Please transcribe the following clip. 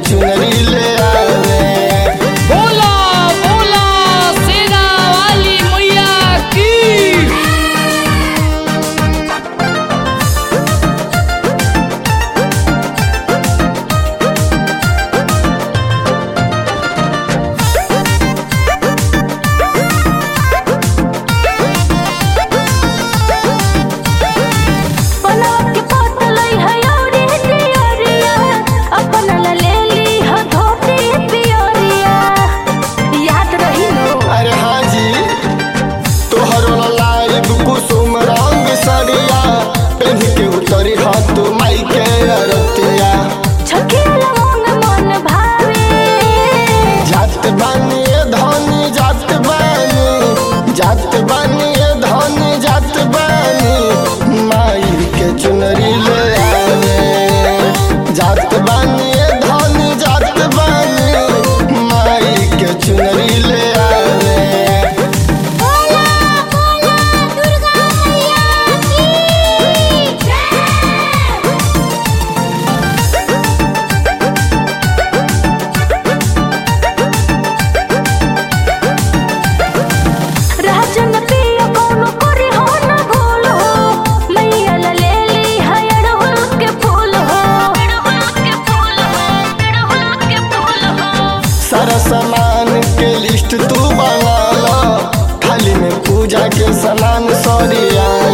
चुनरी ले आवे बोला बोला सेना वाली मैया की बनावट के पोतलई है औरी तियोरिया अपन ला ले ली ह धोती पियोरिया याद रही नो अरे हाँ जी तोहरो लाइव कुसुम रंग सरिया पेन के उतरी हाथ माई के अरतिया छकेला मन मन भावे जात बानी ए धनी जात बानी जात बानी ए धनी जात बानी माई के चुनरी ले आवे जात बानी ए धनी जात बानी माई के चुनरी ले आवे बोला बोला दुर्गा मैया की जय राजन पिया कोनो करे हो न भूल हो मैया ला ले ली है अड़हुल के फूल हो अड़हुल के फूल हो अड़हुल के फूल हो सारा सामान के लिस्ट तू बना लो थाली में पूजा के सामान सरिया